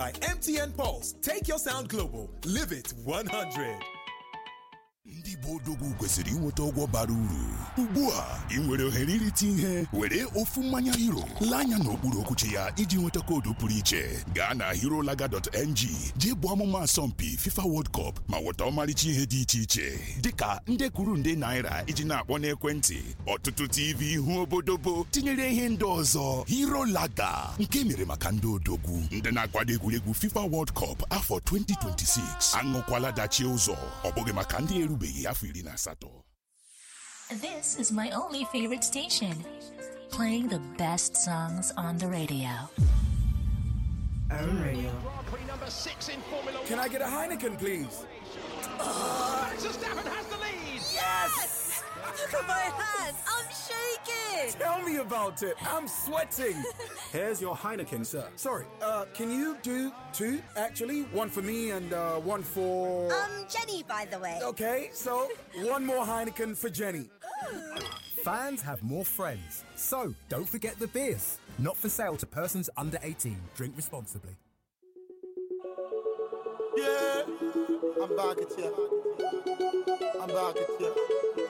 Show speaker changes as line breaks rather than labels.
By MTN Pulse, take your sound global. Live it 100.
ndị bụ odogwu kwesịrị inweta ọgwọ bara uru ugbu a ị nwere ohere irite ihe were ofu mmanya hero lee anya n'okpuru okwuchi ya iji nweta koodu pụrụ iche gaa na herolaga.ng jee bụ ọmụma asọmpi fifa world cup ma nweta ọmarịcha ihe dị iche iche dịka nde kwuru nde naira iji na-akpọ n'ekwentị ọtụtụ tv ihu obodobo tinyere ihe ndị ọzọ herolaga nke mere maka ndị odogwu ndị na-akwado egwuregwu fifa world cup afọ 2026 aṅụkwala dachie ụzọ ọ bụghị maka ndị erubeghị afọ iri na asatọ
This is my only favorite station, playing the best songs on the radio.
Own Radio.
Grand Prix number six in Formula
Can I get a Heineken, please?
One. Verstappen has the lead.
Yes!
Look at my hands. I'm shaking.
Tell me about it. I'm sweating. Here's your Heineken, sir. Sorry, uh, can you do two, actually? One for me and uh, one for.
Um, Jenny, by the way.
Okay, so one more Heineken for Jenny.
Fans have more friends. So don't forget the beers. Not for sale to persons under 18. Drink responsibly.
Yeah, I'm back at you. I'm back at you.